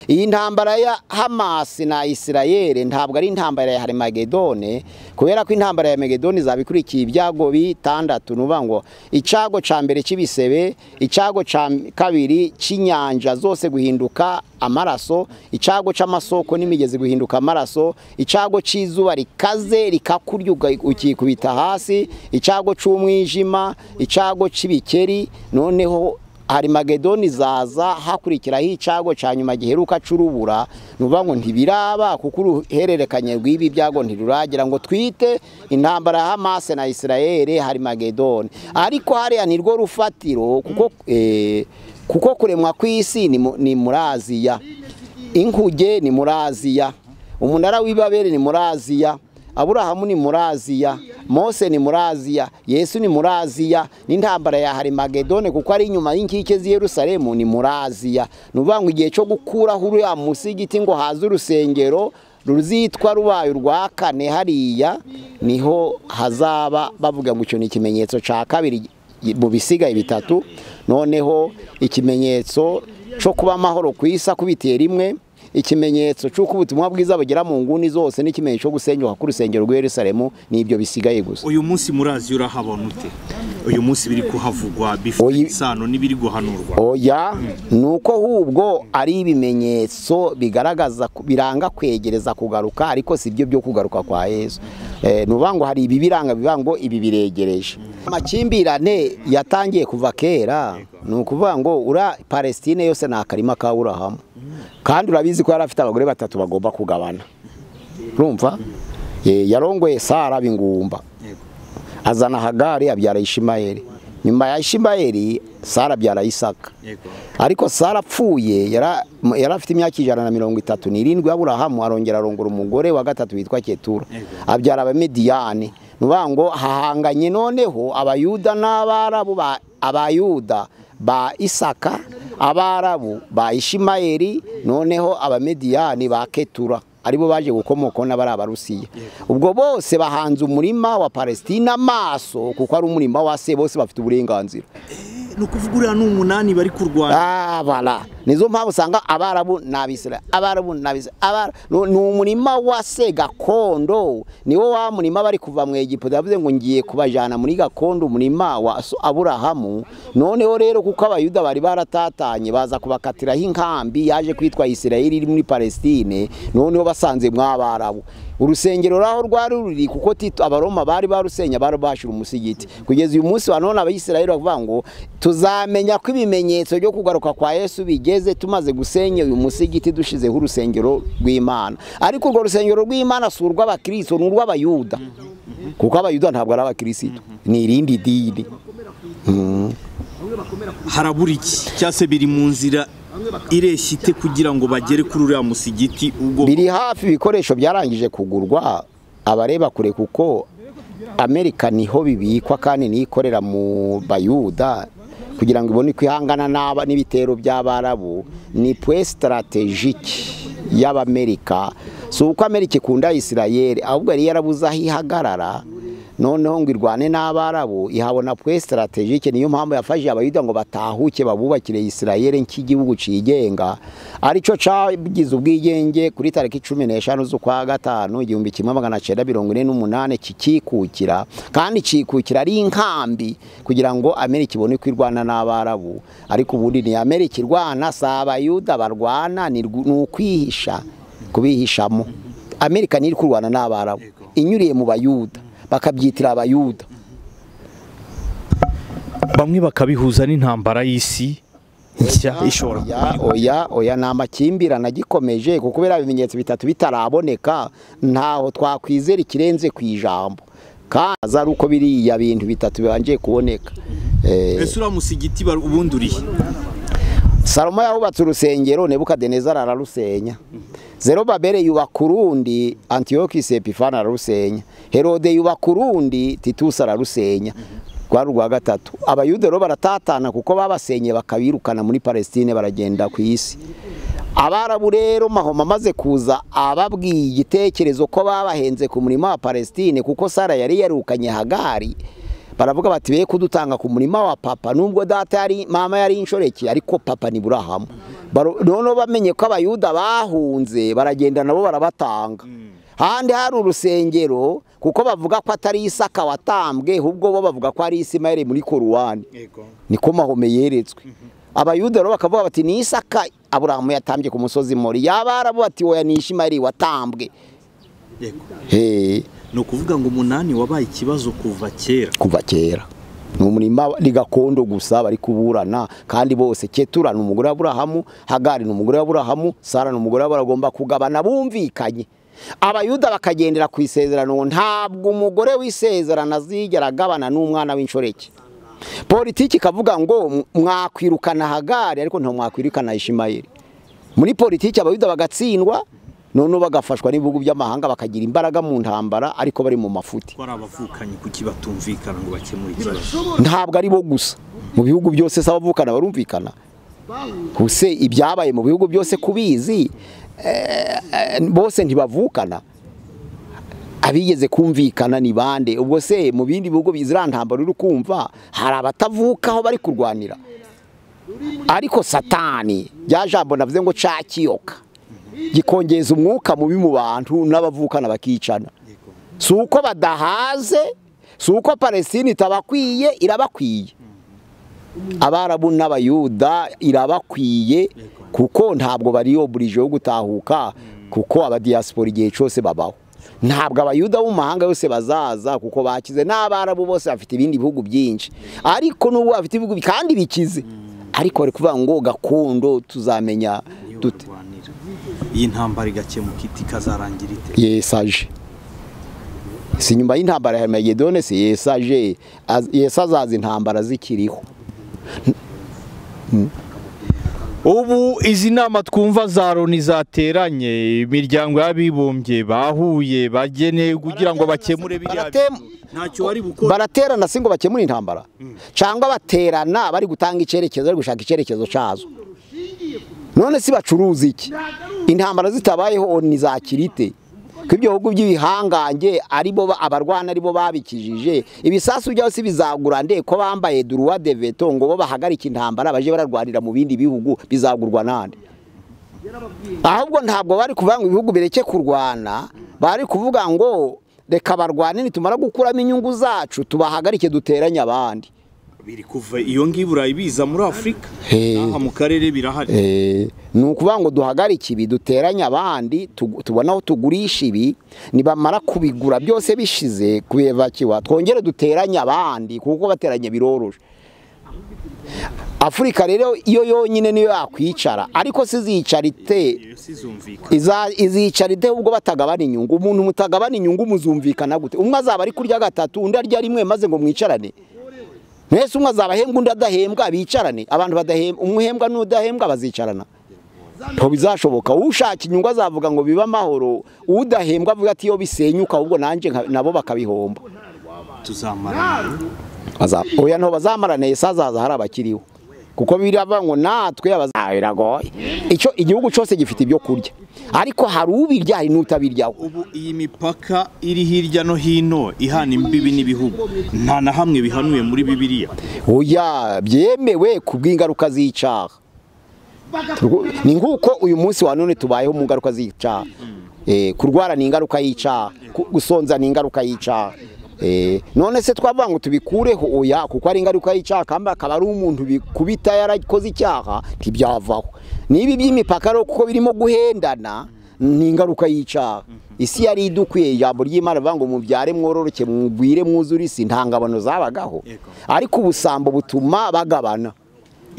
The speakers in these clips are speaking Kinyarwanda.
iyi ntambara ya hamasi na isirayeli ntabwo ari intambara ya harimagedone kubera ko intambara ya megedone izaba ikurikiye ibyago bitandatu ni ukuvuga ngo icyago cya mbere cy'ibisebe icyago cya kabiri cy'inyanja zose guhinduka amaraso icyago cy'amasoko n'imigezi guhinduka amaraso icyago cy'izuba rikaze rikakurya ukikubita hasi icyago cy'umwijima icyago cy'ibikeri noneho harimagedoni izaza hakurikiraho icyago cya nyuma giheruka cy'urubura ni ukuvuga ngo ntibiraba kuko uruhererekanye rw'ibi byago ntiruragira ngo twite intambara ya hamase na isirayeli harimagedoni ariko hariya ni rwo rufatiro kuko kuko kuremwa kw'isi ni muri aziya inkuge ni muri aziya umunara w'ibabere ni muri aziya aburahamu ni muri aziya mose ni muri aziya yesu ni muri aziya n'intambara ya harimagedone kuko ari inyuma y'inkike z'i Yerusalemu ni muri aziya ni ukuvuga ngo igihe cyo gukuraho uriya musigiti ngo haze urusengero ruzitwa rubaye urwa kane hariya niho hazaba bavuga ngo icyo ni ikimenyetso cya kabiri mu bisigaye bitatu noneho ikimenyetso cyo kuba amahoro ku isi akubitiye rimwe ikimenyetso cy'uko ubutumwa bwiza bugera mu nguni zose n'ikimenyetso cyo gusenyuka k'urusengero rwa Yerusalemu n'ibyo bisigaye gusa uyu munsi muri aziya urahabona ute uyu munsi biri kuhavugwa bifite isano n'ibiri guhanurwa oya ni uko ahubwo ari ibimenyetso bigaragaza biranga kwegereza kugaruka ariko si byo byo kugaruka kwa yesu ni ukuvuga ngo hari ibibiranga bivuga ngo ibi biregereje amakimbirane yatangiye kuva kera ni ukuvuga ngo ura palestine yose ni akarima ka burahamu kandi urabizi ko yari afite abagore batatu bagomba kugabana urumva yarongoye sara bingumba azana hagari abyara ishimayeri nyuma ya ishimayeri sara abyara isaka ariko sara apfuye yari afite imyaka ijana na mirongo itatu n'irindwi aburahamu arongera arongora umugore wa gatatu witwa ketura abyara abamediyani nuvuga ngo hahanganye noneho abayuda n'abarabu abayuda ba isaka abarabu ba ishimayeri noneho abamediyani ba ketura aribo baje gukomokaho n'abari abarusiya ubwo bose bahanze umurima wa palestina amaso kuko ari umurima wa se bose bafite uburenganzira ni ukuvuga uriya ni umunani bari kurwana abara nizo mpamvu usanga abarabu n'abisira abarabu n'abisira ni umurima wa se gakondo niwo wa murima bari kuva mu egiputa yavuze ngo ngiye kubajyana muri gakondo umurima wa aburahamu noneho rero kuko abayuda bari baratatanye baza kubakatiraho inkambi yaje kwitwa isirayeli iri muri palestine noneho basanze mw'abarabu urusengero raho rwari ruri kuko tito abaroma bari barusenya bari bashira umusigiti kugeza uyu munsi wa none abayisirayeli bavuga ngo tuzamenya ko ibimenyetso byo kugaruka kwa yesu bigeze tumaze gusenya uyu musigiti dushizeho urusengero rw'imana ariko urwo rusengero rw'imana si urw'abakirisitu ni urw'abayuda kuko abayuda ntabwo ari abakirisitu ni irindi dini harabura iki cyangwa se biri mu nzira ireshya ite kugira ngo bagere kuri uriya musigiti ubwo biri hafi ibikoresho byarangije kugurwa abareba kure kuko amerika niho bibikwa kandi niyo ikorera mu bayuda kugira ngo ibone kwihangana n'ibitero by'abarabu ni pwe sitarategike y'abamerika si uko amerika ikunda isirayeli ahubwo yari yarabuze aho ihagarara noneho ngo irwane n'abarabu ihabona pwe sitarategike niyo mpamvu yafashije abayuda ngo batahuke babubakire isirayeli nk'igihugu cyigenga aricyo cyagize ubwigenge kuri tariki cumi n'eshanu z'ukwa gatanu igihumbi kimwe magana cyenda mirongo ine n'umunani kikikukira kandi kikukira ari inkambi kugira ngo amerika ibone ko irwana n'abarabu ariko ubundi ni amerika irwana si abayuda barwana ni ukwihisha kubihishamo amerika ntiri kurwana n'abarabu inyuriye mu bayuda bakabyitira abayuda bamwe bakabihuza n'intambara y'isi nshya ishobora oya oya ni amakimbirane agikomeje kuko kubera ibimenyetso bitatu bitaraboneka ntaho twakwizera ikirenze ku ijambo kandi ari uko biriya bintu bitatu bibangiye kuboneka ese uriya musigiti ubundi urihe salomo yahubatse urusengero nebukadenezara ararusenya zerobabere yubaka urundi antiyokisi epifani ararusenya herode yubaka urundi titusi ararusenya rwari urwa gatatu abayuda rero baratatana kuko babasenye bakabirukana muri palestine baragenda ku isi abarabu rero mahoma amaze kuza ababwiye igitekerezo ko babahenze ku murima wa palestine kuko sara yari yarukanye hagari baravuga bati be kudutanga ku murima wa papa nubwo data yari mama yari inshoreke ariko papa ni burahama Baro- noneho bamenye ko abayuda bahunze baragenda nabo barabatanga handi hari urusengero kuko bavuga ko atari isaka watambwe ahubwo bo bavuga ko ari isimayeli muri koruwani yego niko mahome yeretswe abayuda rero bakavuga bati ni isaka aburahamu yatambye ku musozi mori yaba arabo bati oya ni ishimayeli watambwe yego Hey. ni ukuvuga ngo umunani wabaye ikibazo kuva kera kuva kera ni umurima ni gakondo gusa bari kuburana kandi bose ketura ni umugore wa burahamu hagari ni umugore wa burahamu sara ni umugore wa burahamu bagomba kugabana bumvikanye abayuda bakagendera ku isezerano ntabwo umugore w'isezerano azigera agabana n'umwana w'inshoreke politiki ikavuga ngo "M- mwakwirukana hagari ariko nta mwakwirukana ishimayeli muri politiki abayuda bagatsindwa noneho bagafashwa n'ibihugu by'amahanga bakagira imbaraga mu ntambara ariko bari mu mafuti ko ari abavukanyi kuki batumvikana ngo bakemure ikibazo ntabwo ari bo gusa mu bihugu byose se abavukana barumvikana huse ibyabaye mu bihugu byose kubizi eh, eh, bose ntibavukana abigeze kumvikana ni bande ubwo se mu bindi bihugu bizira ntambaro uri kumva hari abatavukaho bari kurwanira ariko satani rya jambo navuze ngo cakiyoka gikongeza umwuka mubi mu bantu n'abavukana bakicana yego si uko badahaze si uko palesine itabakwiye irabakwiye abarabu n'abayuda irabakwiye kuko ntabwo bari oburije yo gutahuka kuko abadiyasipora igihe cyose babaho ntabwo abayuda bo mu mahanga yose bazaza kuko bakize n'abarabu bose bafite ibindi bihugu byinshi ariko n'ubu bafite ibihugu kandi bikize ariko bari kuvuga ngo gakondo tuzamenya niyo dute barwanira iyi ntambara igakemuka iti ikazarangira ite yesaje si nyuma y'intambara ya Magedone si yesaje Az- yesa azaza intambara zikiriho ubu izi nama twumva za loni zateranye imiryango y'abibumbye bahuye bageneye kugira ngo bakemure biriya Baratem- ntacyo bari bukora baraterana si ngo bakemure intambara cyangwa baterana bari gutanga icyerekezo bari gushaka icyerekezo cyazo none si bacuruza iki intambara zitabayeho nizakirite ko ibyo bihugu by'ibihangange aribo ba- abarwana aribo babikijije ibisasu byabo si bizagura nde ko bambaye duruwa de veto ngo bo bahagarike intambara baje bararwanira mu bindi bihugu bizagurwa nande ahubwo ntabwo bari kuvuga ngo ibihugu bireke kurwana bari kuvuga ngo reka barwane nitumara gukuramo inyungu zacu tubahagarike duteranye abandi biri kuva iyo ngiyo i burayi biza muri afurika Hey. n'aha mu karere birahari Eh, ni ukuvuga ngo duhagarike ibi duteranye abandi tugu- tubone aho tugurisha ibi nibamara kubigura byose bishize kubivakiwa twongere duteranye abandi kuko bateranye biroroshye afurika rero iyo yonyine niyo yakwicara ariko sizicara ite iyo sizumvikana Iza- izicara ite ubwo batagabana inyungu umuntu mutagabana inyungu muzumvikana gute umwe azaba ari kurya gatatu undi arya rimwe maze ngo mwicarane mwese umwe azaba ahembwa undi adahembwa bicarane abantu badahembwa umwe uhembwa n'udahembwa bazicarana ntabwo bizashoboka ushaka inyungu azavuga ngo bibe amahoro udahembwa avuga ati iyo bisenyuka ahubwo nanjye nka- nabo bakabihomba tuzamarana Baza- oya nto bazamarane Yesu azaza hari abakiriho kuko birava ngo natwe abaza- biragoye icyo igihugu cyose gifite ibyo kurya ariko hari ubirya hari n'utabiryaho ubu iyi mipaka iri hirya no hino ihana imbibi n'ibihugu nta na hamwe bihanuye muri bibiliya oya byemewe ku bw'ingaruka z'icyaha Turwo- ni nk'uko uyu munsi wa none tubayeho mu ngaruka z'icyaha Eh, kurwara ni ingaruka y'icyaha ku- gusonza ni ingaruka y'icyaha Eh, none se twavuga ngo tubikureho oya kuko ari ingaruka y'icyaha kandi akaba ari umuntu bikubita yarakoze icyaha ntibyavaho n'ibi by'imipaka rero kuko birimo guhendana ni ingaruka y'icyaha isi yari idukwiye ijambo ry'imana rivuga ngo mubyare mwororoke mugwire mwuzure isi nta ngabano zabagaho Yego. ariko ubusambo butuma bagabana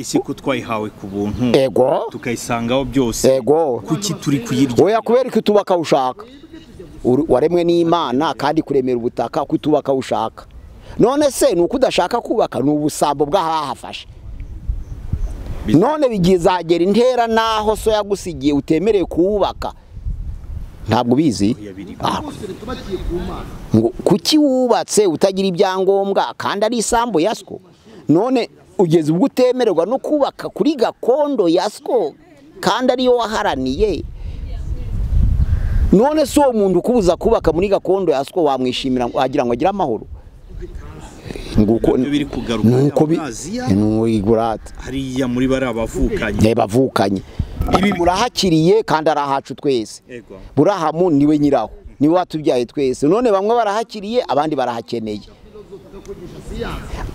isi ko twayihawe ku buntu ego tukayisangaho byose ego kuki turi kuyirya oya kubera ko utuba akawushaka Uru- waremwe n'imana kandi kuremera ubutaka ko utuba akawushaka none se ni uko udashaka kubaka ni ubusambo bw'abahafashe none bigizagera intera n'aho so yagusigiye utemerewe kuwubaka ntabwo ubizi Oya, biri- Ah. ngo kuki wubatse utagira ibyangombwa kandi ari isambu ya siko none ugeze ubwo utemererwa no kubaka kuri gakondo ya siko kandi ariyo waharaniye none si uwo muntu ukubuza kubaka muri gakondo ya siko wamwishimira wagira ngo agire amahoro nguko nabyo biri kugaruka nuko bi muri Aziya n'igurate hariya muri bariya bavukanye bavukanye ibi burahakiriye kandi ari ahacu twese Yego. burahamu niwe nyiraho niwe watubyaye twese none bamwe barahakiriye abandi barahakeneye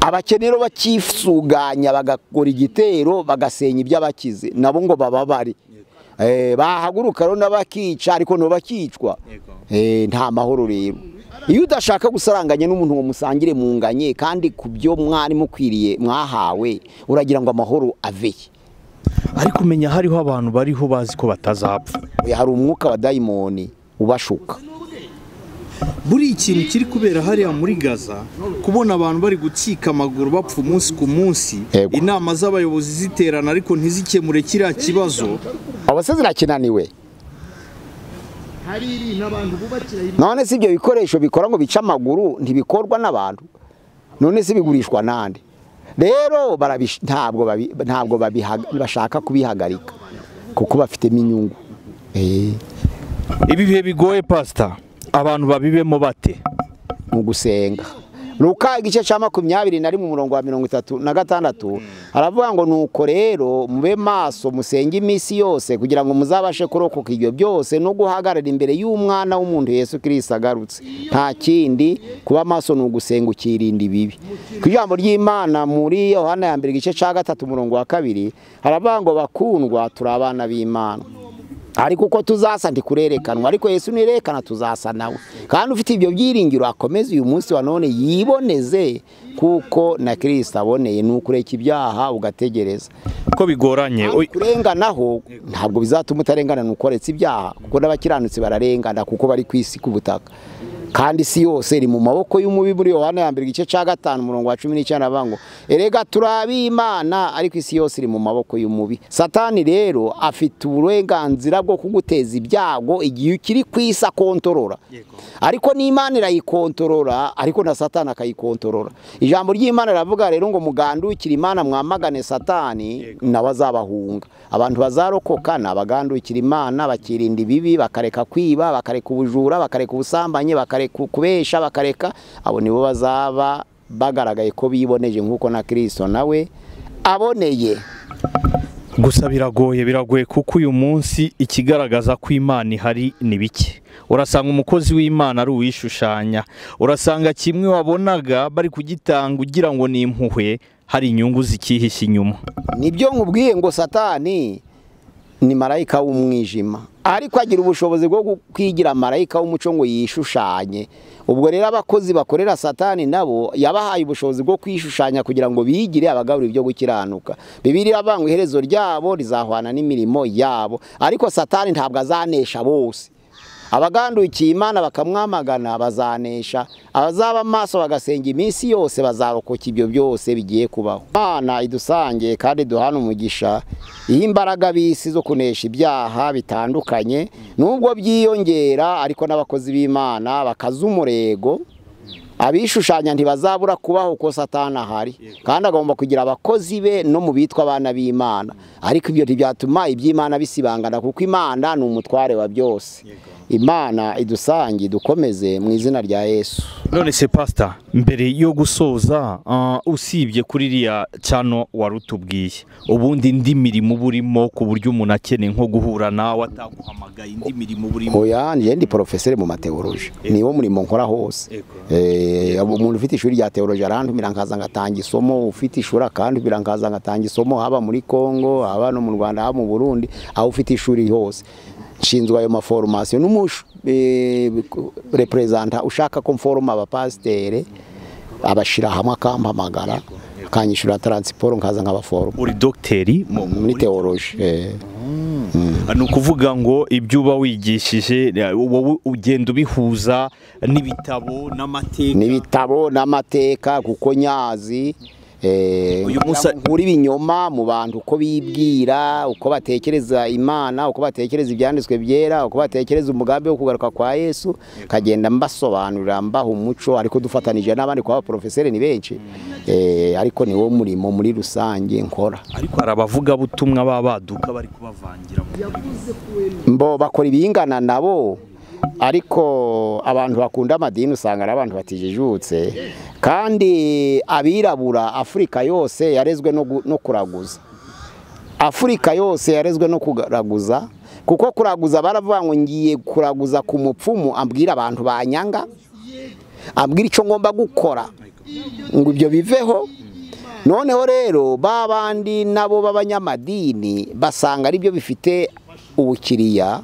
abakenero bakisuganya bagakora igitero bagasenya iby'abakize nabo ngo bababare Eh, bahaguruka rero n'abakica ariko nabo bakicwa Yego. Eh, nta mahoro rero iyo udashaka gusaranganya n'umuntu ngo musangire munganye kandi ku byo mwari mukwiriye mwahawe uragira ngo amahoro aveye ariko umenya hariho abantu bariho bazi ko batazapfa Oya, hari umwuka wa dayimoni ubashuka buri ikintu kiri kubera hariya muri gaza kubona abantu bari gucika amaguru bapfa umunsi ku munsi Yego. inama z'abayobozi ziterana ariko ntizikemure kiriya kibazo abasazi nakinaniwe none si ibyo bikoresho bikora ngo bice amaguru ntibikorwa n'abantu none si bigurishwa n'andi rero barabish- ntabwo babi- ntabwo babihaga- bashaka kubihagarika kuko bafitemo inyungu Eh, ibi bihe bigoye pasita abantu babibemo bate ni ugusenga Luka igice cya makumyabiri na rimwe umurongo wa mirongo itatu na gatandatu aravuga ngo nuko rero mube maso musenge iminsi yose kugira ngo muzabashe kurokoka ibyo byose no guhagarara imbere y'umwana w'umuntu Yesu kirisita agarutse nta kindi kuba maso ni ugusenga ukirinda ibibi ku ijambo ry'imana muri yohana ya mbere igice cya gatatu umurongo wa kabiri haravuga ngo bakundwa turi abana b'imana ariko uko tuzasa ntikurerekanwa ariko yesu nirekana tuzasa nawe kandi ufite ibyo byiringiro akomeze uyu munsi wa none yiboneze kuko na kirisita aboneye ni ukureka ibyaha ugategereza ko bigoranye Oy, kurenganaho ntabwo bizatuma utarengana ni ukoretse ibyaha kuko n'abakiranutsi bararengana kuko bari ku isi k'ubutaka kandi isi yose iri mu maboko y'umubi muri yohana ya mbere igice cya gatanu umurongo wa cumi n'icyenda aravuga ngo erega turi ab'imana ariko isi yose iri mu maboko y'umubi satani rero afite uburenganzira bwo kuguteza ibyago igihe ukiri ku isi akontorora ariko n'imana irayikontorora ariko na satani akayikontorora ijambo ry'imana riravuga rero ngo mugandukire imana mwamagane satani nawe azabahunga abantu bazarokoka ni abagandukira imana bakirinda ibibi bakareka kwiba bakareka ubujura bakareka ubusambanyi bakareka kubesha bakareka abo nibo bazaba bagaragaye ko biboneje nk'uko na kirisito nawe aboneye gusa biragoye biragoye kuko uyu munsi ikigaragaza ko imana ihari ni bike urasanga umukozi w'imana ari uwishushanya urasanga kimwe wabonaga bari kugitanga ugira ngo ni impuhwe hari inyungu zikihishe inyuma nibyo nkubwiye ngo satani ni marayika w'umwijima ariko agira ubushobozi bwo kwigira marayika w'umuco ngo yishushanye ubwo rero abakozi bakorera satani nabo yabahaye ubushobozi bwo kwishushanya kugira ngo bigire abagabura ibyo gukiranuka bibiri ngo iherezo ryabo rizahwana n'imirimo yabo ariko satani ntabwo azanesha bose abagandukiye imana bakamwamagana bazanesha abazaba amaso bagasenga iminsi yose bazarokoka ibyo byose bigiye kubaho imana idusange kandi duhana umugisha iyo imbaraga bisi zo kunesha ibyaha bitandukanye nubwo byiyongera ariko n'abakozi b'imana bakaza umurego abishushanya ntibazabura kubaho ko satani ahari kandi agomba kugira abakozi be no mu bitwa abana b'imana ariko ibyo ntibyatuma iby'imana bisibangana kuko imana ni umutware wa byose imana idusange dukomeze mu izina rya yesu none se pasita mbere yo gusoza ah, usibye kuri iriya cyano wari utubwiye ubundi indi mirimo uba urimo ku buryo umuntu akeneye nko guhura nawe guhamagaye indi mirimo burimo oya njye ndi porofeseri mu mateoroji niwo murimo nkora hose Yego. Eh, umuntu ufite ishuri rya teoroji arantumira nkaza ngatanga isomo ufite ishuri akantumira nkaza ngatanga isomo haba muri congo haba no mu rwanda haba mu burundi aho ufite ishuri hose nshinzwe ayo maforomasiyo n'umureperezanta ushaka ko mforoma abapasiteri abashyira hamwe akampamagara akanyishyura taransiporo nkaza nkabaforoma uri dogiteri mu- muri teoroji eh. ni ukuvuga ngo ibyo uba wigishije wowe ugenda ubihuza n'ibitabo n'amateka n'ibitabo n'amateka kuko nyazi eh, Uyu munsi- nkura ibinyoma mu bantu uko bibwira uko batekereza imana uko batekereza ibyanditswe byera uko batekereza umugambi wo kugaruka kwa yesu nkagenda mbasobanurira mbaha umuco ariko dufatanije n'abandi kuba abaporofeseri ni benshi Eh, ariko ni wo murimo muri rusange nkora ariko hari abavugabutumwa baba baduka bari kubavangira mu mbo bakora ibingana nabo ariko abantu bakunda amadini usanga ari abantu batijijutse kandi abirabura afurika yose yarezwe no gu- no kuraguza afurika yose yarezwe no kuraguza kuko kuraguza baravuga ngo ngiye kuraguza ku mupfumu ambwira abantu banyanga ambwira icyo ngomba gukora ngo ibyo biveho noneho rero ba bandi nabo b'abanyamadini basanga aribyo bifite ubukiriya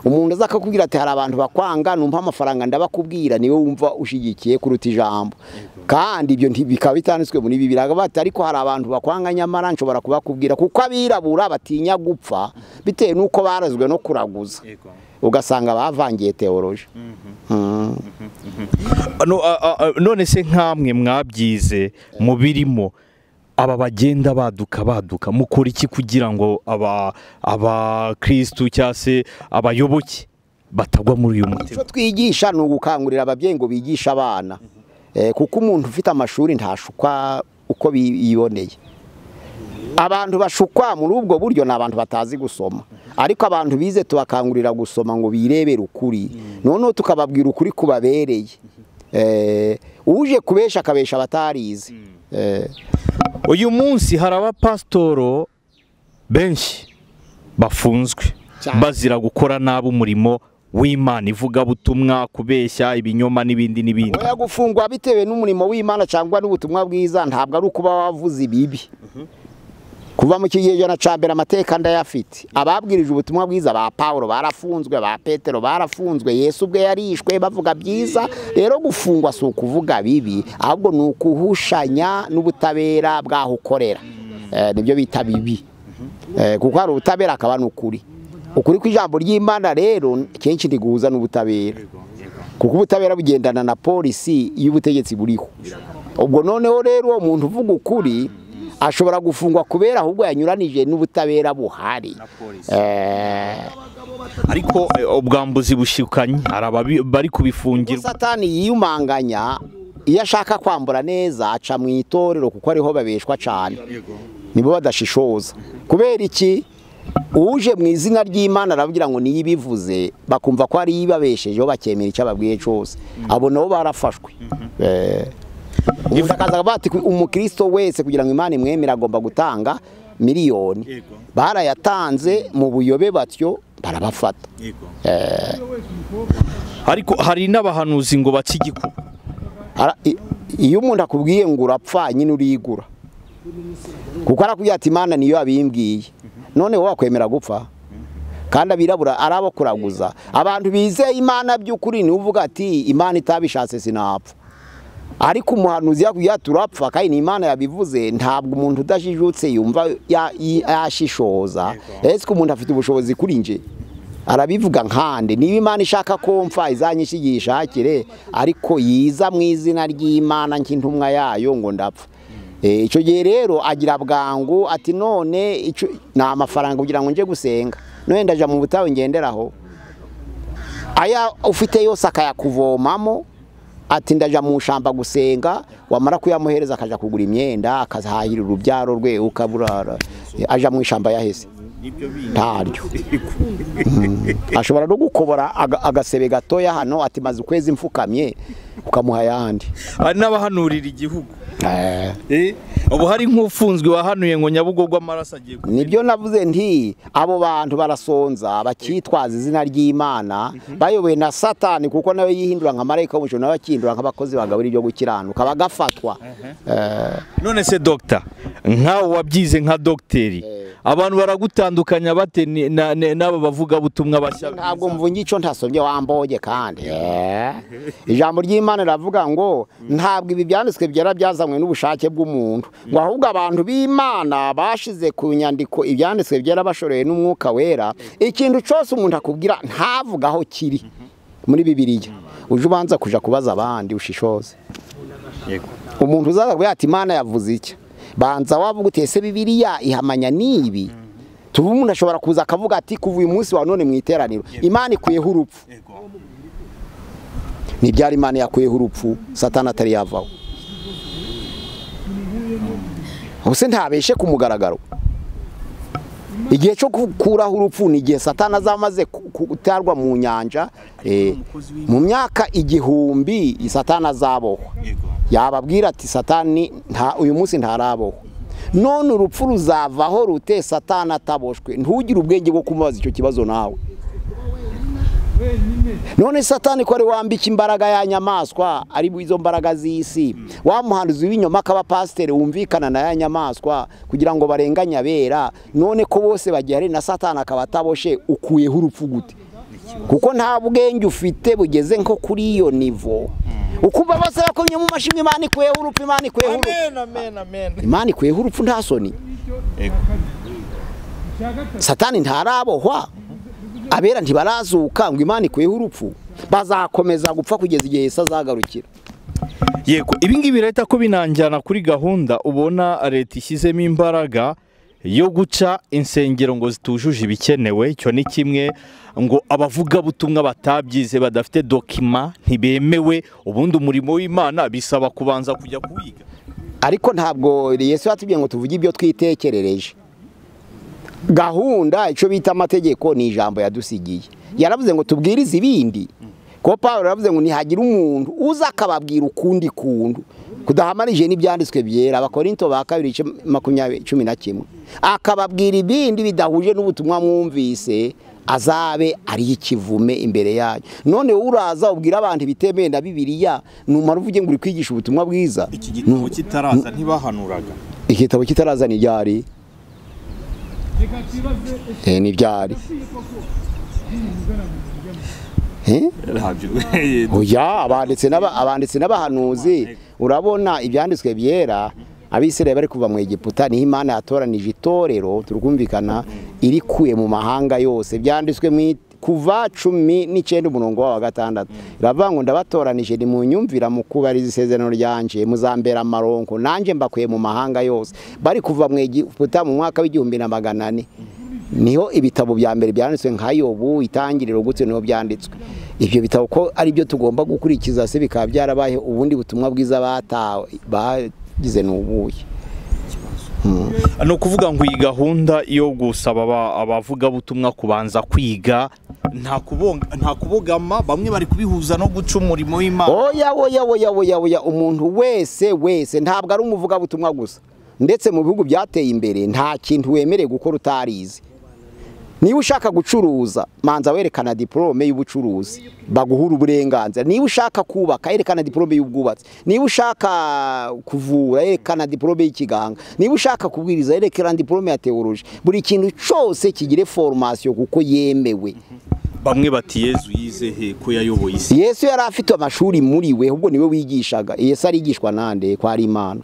umuntu aza akakubwira ati hari abantu bakwanga numva amafaranga ndabakubwira niwe wumva ushyigikiye kuruta ijambo kandi ibyo nti- bikaba bitanditswe muri bibiri bati ariko hari abantu bakwanga nyamara nshobora kubakubwira kuko abirabura batinya gupfa bitewe n'uko barazwe no kuraguza ugasanga bavangiye teoroje Ano- a- a- a- none se nk'amwe mwabyize mu birimo aba bagenda baduka baduka mukora iki kugira ngo aba abakirisitu cyangwa se abayoboke batagwa muri uyu mutego icyo twigisha ni ugukangurira ababyeyi ngo bigishe abana Eh, kuko umuntu ufite amashuri ntashukwa uko bi- yiboneye abantu bashukwa muri ubwo buryo ni abantu batazi gusoma ariko abantu bize tubakangurira gusoma ngo birebere ukuri noneho tukababwira ukuri kubabereye Eh, uje kubesha akabesha abatarizi Eh, uyu munsi hari abapasitoro benshi bafunzwe Cyane. bazira gukora nabi umurimo w'imana ivugabutumwa kubeshya ibinyoma n'ibindi n'ibindi oya gufungwa bitewe n'umurimo w'imana cyangwa n'ubutumwa bwiza ntabwo ari ukuba wavuze ibibi kuva mu kigereranyo cya mbere amateka ndayafite ababwirije ubutumwa bwiza ba paul barafunzwe ba petero barafunzwe yesu ubwe yarishwe bavuga byiza rero gufungwa si ukuvuga bibi ahubwo ni ukuhushanya n'ubutabera bw'aho ukorera Eh, nibyo bita bibi Eh, kuko hari ubutabera akaba n'ukuri ukuri kw'ijambo ry'imana rero kenshi ntiguhuza n'ubutabera kuko ubutabera bugendana na polisi y'ubutegetsi buriho ubwo noneho rero uwo muntu uvuga ukuri ashobora gufungwa kubera ahubwo yanyuranije n'ubutabera buhari Eh, ariko eh, ubwambuzi bushikanye hari ababi- bari kubifungirwa satani yiyumanganya iyo ashaka kwambura neza aca mu itorero kuko ariho babeshwa cyane nibo badashishoza kubera iki uje mu izina ry'imana arabwira ngo niyo ibivuze bakumva ko ari ibabeshejeho bakemera icyo ababwiye cyose abo nabo barafashwe Eh, umuntu akaza bati umukristo wese kugira ngo imana imwemere agomba gutanga miliyoni Yego. barayatanze mu buyobe batyo barabafata ariko hari n'abahanuzi ngo bace igikuba Ara- i- iyo umuntu akubwiye ngo urapfa nyine urigura kuko arakubwira ati imana niyo yabimbwiye none wowe wakwemera gupfa kandi abirabura ari abo kuraguza abantu bizeye imana by'ukuri niwe uvuga ati imana itabishatse sinapfa ariko umuhanuzi yakubwira ati urapfa kandi ni imana yabivuze ntabwo umuntu udajijutse yumva ya- yi- yashishoza ese ko umuntu afite ubushobozi kuri nje arabivuga nkande niba imana ishaka ko mfa izanyishe igishakire ariko yiza mu izina ry'imana nk'intumwa yayo ngo ndapfa Eh, icyo gihe rero agira bwangu ati none ico- ni amafaranga kugira ngo nje gusenga none ndaja mu butayu ngenderaho aya ufite yose akayakuvomamo ati ndaja mu shamba gusenga wamara kuyamuhereza akaja kugura imyenda akazahahira urubyaro rwe ukaburara Eh, aja mu ishamba yahese ntaryo ashobora no gukobora aga- agasebe gatoya hano ati maze ukwezi mfukamye ukamuha ayandi hari n'abahanurira igihugu Eh, Eh, ubu hari nk'ufunzwe wahanuye ngo nyabugogo amaraso agiye ku nibyo navuze nti abo bantu barasonza bakitwaza izina ry'imana bayobowe na satani kuko nawe yihindura nka marayika w'umucyo nawe akihindura nk'abakozi bagabura ibyo gukiranuka bagafatwa Eh, none se dogita nkawe wabyize nka dogiteri abantu baragutandukanya bate ni- na- na- n'aba bavugabutumwa bashya ntabwo mvunye icyo ntasombye wamboye kandi Eh, ijambo ry'imana riravuga ngo ntabwo ibi byanditswe byera byazanywe n'ubushake bw'umuntu ngo ahubwo abantu b'imana bashize ku nyandiko ibyanditswe byera bashoreye n'umwuka wera ikintu cyose umuntu akubwira ntavuge aho kiri muri bibiliya uje ubanza kujya kubaza abandi ushishoze umuntu uzaza kubwira ati imana yavuze iki banza wavuga uti ese bibiliya ihamanya n'ibi tuba umuntu ashobora kuza akavuga ati kuva uyu munsi wa none mu iteraniro imana ikuyeho urupfu ntibyari imana yakuyeho urupfu satani atari yavaho ubuse ntabeshe ku mugaragaro igihe cyo gukuraho urupfu ni igihe satana azamaze gutarwa mu nyanja eh, mu myaka igihumbi satana azabohwa yababwira ati satani nta uyu munsi ntarabohwa none urupfu ruzavaho rute satana ataboshwe ntugire ubwenge bwo kumubaza icyo kibazo nawe none satani ko ari wambika imbaraga ya nyamaswa ari izo mbaraga z'isi wa muhanzi w'inyuma akaba pasiteri wumvikana na ya nyamaswa kugira ngo barenganye abera none ko bose bagihari na satani akaba ataboshe ukuyeho urupfu gute kuko nta bwenge ufite bugeze nko kuri iyo nivo ukumva bose bakomye mu mashini imana ikuyeho urupfu imana ikuyeho urupfu imana ikuyeho urupfu nta soni satani ntarabohwa abera ntibarazuka ngo imana ikuyeho urupfu bazakomeza gupfa kugeza igihe Yesu azagarukira yego ibingibi leta ko binanjyana kuri gahunda ubona leta ishyizemo imbaraga yo guca insengero ngo zitujuje ibikenewe icyo ni kimwe ngo abavugabutumwa batabyize badafite dokima ntibemewe ubundi umurimo w'imana bisaba kubanza kujya kuwiga ariko ntabwo Yesu yatubwiye ngo tuvuge ibyo twitekerereje gahunda icyo bita amategeko ni ijambo yadusigiye yaravuze ngo tubwirize ibindi kuko paul yaravuze ngo ntihagira umuntu uza akababwira ukundi kundu kudahamarije n'ibyanditswe byera abakorinto ba kabiri makumyabiri cumi na kimwe akababwira ibindi bidahuje n'ubutumwa mwumvise azabe ari ikivume imbere yayo none uraza ubwira abantu ibitemewe na bibiriya numara uvuge ngo uri kwigisha ubutumwa bwiza iki gitabo kitaraza ntibahanuraga igitabo kitaraza ni ryari ni byari oya abanditsi n'aba- abanditsi n'abahanuzi urabona ibyanditswe byera abisirayeli bari kuva mu egiputa niho imana yatoranije itorero turumvikana irikuye mu mahanga yose byanditswe mu i- kuva cumi n'icyenda umurongo wa gatandatu iravuga ngo ndabatoranije ni mu nyumvira mu kubariza isezerano ryanje muzambera amaronko nanjye mbakuye mu mahanga yose bari kuva mu egiputa mu mwaka w'igihumbi na magana ane niho ibitabo bya mbere byanditswe nka yobu itangiriro gutyo niho byanditswe ibyo bitabo ko ari byo tugomba gukurikiza se bikaba byarabaye ubundi butumwa bwiza batawe bagize n'ubuye ni ukuvuga ngo iyi gahunda yo gusaba aba- abavugabutumwa kubanza kwiga nta kubonga- nta kubogama bamwe bari kubihuza no guca umurimo w'imana oya oya oya oya oya umuntu wese wese ntabwo ari umuvugabutumwa gusa ndetse mu bihugu byateye imbere nta kintu wemerewe gukora utarizi niba ushaka gucuruza manza werekana diporome y'ubucuruzi baguhura uburenganzira niba ushaka kubaka yerekana diporome y'ubwubatsi niba ushaka kuvura yerekana diporome y'ikiganga niba ushaka kubwiriza yerekana diporome ya tewoloji buri kintu cyose kigire foromasiyo kuko yemewe bamwe bati yezu yize he ko yayoboye isi yesu yari afite amashuri muri we ubwo niwe wigishaga yesu arigishwa nande ko ari imana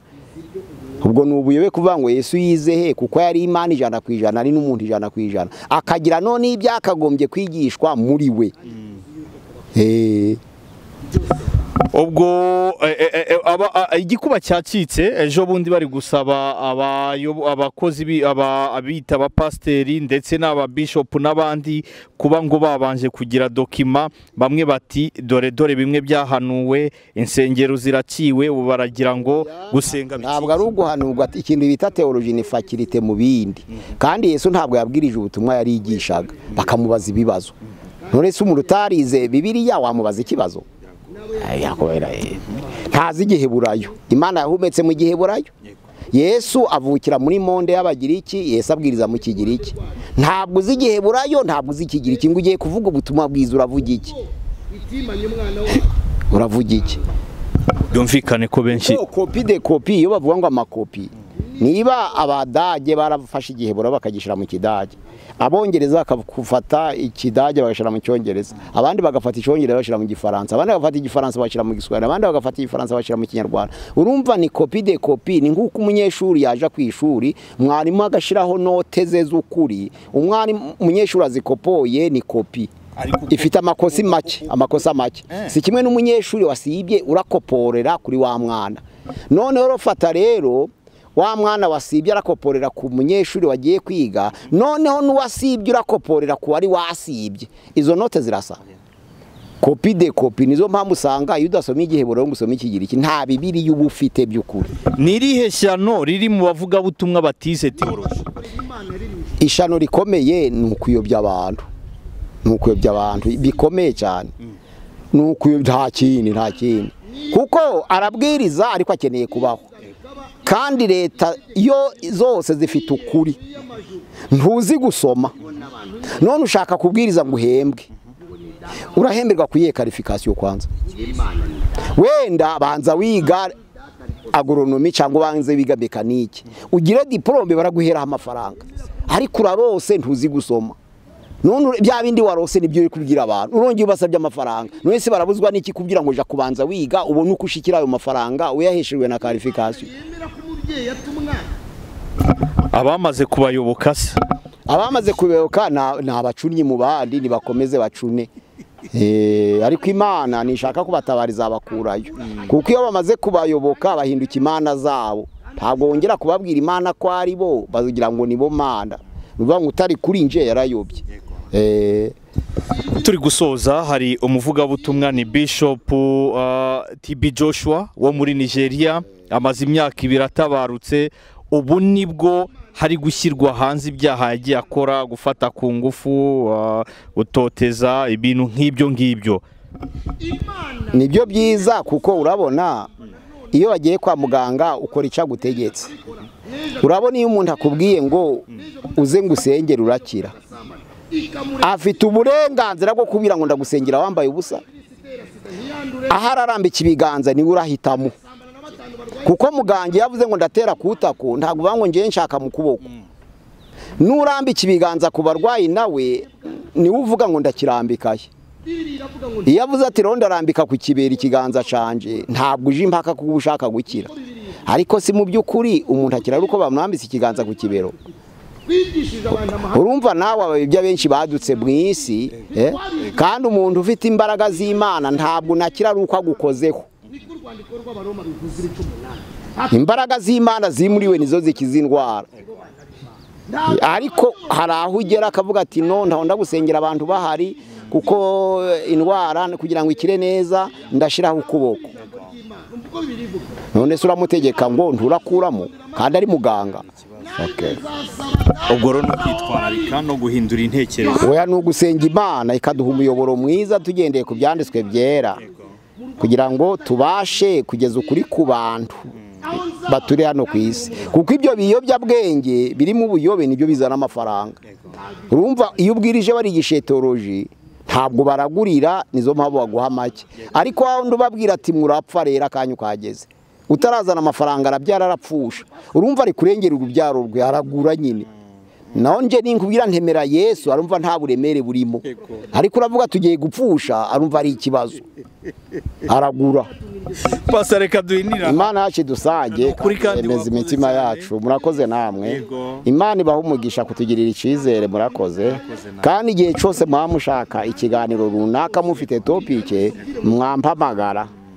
ubwo ni ubuyobe kuvuga ngo yesu yize he kuko yari imana ijana ku ijana ari n'umuntu ijana ku ijana akagira none ibyo akagombye kwigishwa muri we Eh, ubwo eh, eh, eh, aba- a- igikuba cyacitse ejo bundi bari gusaba abayobo- abakozi bi- aba- abita abapasiteri ndetse n'ababishopu n'abandi kuba ngo babanje kugira dokima bamwe bati dore dore bimwe byahanuwe insengero ziraciwe ubu baragira ngo gusenga ntabwo ari uguhanurwa ati- ikintu bita teoloji ni fakirite mu bindi kandi yesu ntabwo yabwirije ubutumwa yarigishaga bakamubaza ibibazo none se umuntu utarize bibiriya wamubaza ikibazo Ay, yakubera, eh, ntazi igiheburayo imana yahumetse mu giheburayo yesu avukira muri monde y'abagiriki yesu abwiriza mu kigiriki ntabwo uzi igiheburayo ntabwo uzi ikigiriki ngo ugiye kuvuga ubutumwa bwiza uravuga iki uravuga iki byumvikane ko benshi Oh, kopi de kopi iyo bavuga ngo amakopi niba abadage barafashe igihebura bakagishyira mu kidage abongereza bakafata ikidage bagashyira mu cyongereza abandi bagafata icyongereza bashyira mu gifaransa abandi bagafata igifaransa bashyira mu giswahili abandi bagafata igifaransa bashyira mu kinyarwanda urumva ni kopi de kopi ni nk'uko umunyeshuri yaje ku ishuri mwarimu agashyiraho note ze z'ukuri umwarimu umunyeshuri azikopoye ni kopi ifite amakosa make amakosa make si kimwe n'umunyeshuri wasibye urakoporera kuri wa mwana noneho urafata rero wa mwana wasibye arakoporera ku munyeshuri wagiye kwiga noneho n'uwasibye urakoporera ku wari wasibye izo note zirasa kopi de kopi nizo mpamvu usanga iyo udasoma igiheburo ngo usome ikigiriki nta bibiriya uba ufite by'ukuri ni irihe shyano riri mu bavugabutumwa batize teoloji ishano rikomeye ni ukuyobya abantu ni ukuyobya abantu bikomeye cyane ni ukuyobya nta kindi nta kindi kuko arabwiriza ariko akeneye kubaho kandi leta yo zose zifite ukuri ntuzi gusoma none ushaka kubwiriza ngo uhembwe urahemberwa ku iyihe karifikasiyo kwanza wenda banza wiga agoronomi cyangwa ubanze wiga mekanike ugire diporome baraguheraho amafaranga ariko urarose ntuzi gusoma none bya bindi warose nibyo uri kubwira abantu urongera ubasabye amafaranga none se barabuzwa n'iki kugira ngo ujya kubanza wiga ubone uko ushikira ayo mafaranga uyaheshejwe na karifikasiyo abamaze kubayoboka se abamaze kuyoboka ni abacunnyi mu bandi ntibakomeze bacune Eh, ariko imana nishaka kubatabariza abakurayo kuko iyo bamaze kubayoboka bahinduka imana zabo ntabwo wongera kubabwira imana ko ari bo bagira ngo nibo mana ni ukuvuga ngo utari kuri nje yarayobye Eh, turi gusoza hari umuvugabutumwa ni bishop uh, TB Joshua wo muri Nigeria amaze imyaka ibiri atabarutse ubu nibwo hari gushyirwa hanze ibyaha yagiye akora gufata ku ngufu uh, utoteza ibintu nk'ibyo ngibyo nibyo byiza kuko urabona iyo wagiye kwa muganga ukora icyo agutegetse urabona iyo umuntu akubwiye ngo uze ngo usengere urakira afite uburenganzira bwo kubwira ngo ndagusengera wambaye ubusa aho ararambika ibiganza niwe urahitamo kuko muganga iyo avuze ngo ndatera ku utako ntabwo uvuga ngo ngewe nshaka mu kuboko n'urambika ibiganza ku barwayi nawe niwe uvuga ngo ndakirambikaye iyo avuze ati rero ndarambika ku kibera ikiganza canje ntabwo uje impaka kuko uba ushaka gukira ariko si mu by'ukuri umuntu akira ari uko bamwambitse ikiganza ku kibero urumva nawe abayobya benshi badutse mu isi eh? kandi umuntu ufite imbaraga z'imana ntabwo nakira ari uko agukozeho imbaraga z'imana ziri muri we nizo zikiza indwara ariko hari aho ugera akavuga ati no ndahonda gusengera abantu bahari kuko indwara kugira ngo ikire neza ndashiraho ukuboko none se uramutegeka ngo nturakuramo kandi ari muganga Okay. ubwo rero ni ukwitwararika no guhindura intekerezo oya ni ugusenga imana ikaduha umuyoboro mwiza tugendeye ku byanditswe byera kugira ngo tubashe kugeza ukuri ku bantu baturi hano ku isi kuko ibyo biyobyabwenge birimo ubuyobe nibyo bizana amafaranga urumva iyo ubwirije barigisha etoroji ntabwo baragurira nizo mpamvu baguha make ariko wawundi ubabwira ati murapfa rero akanya ukahageze utarazana amafaranga arabyara arapfusha urumva ari kurengera urubyaro rwe aragura nyine naho nje ninkubwira ntemera yesu arumva nta buremere burimo ariko uravuga tugiye gupfusha arumva ari ikibazo aragura pasa reka duhinira imana yacu dusange Nukuri kandi emeza wakoze imitima cyane. yacu murakoze namwe Yego. imana ibaha umugisha kutugirira icyizere murakoze namwe. kandi igihe cyose muba mushaka ikiganiro runaka mufite topike mwampamagara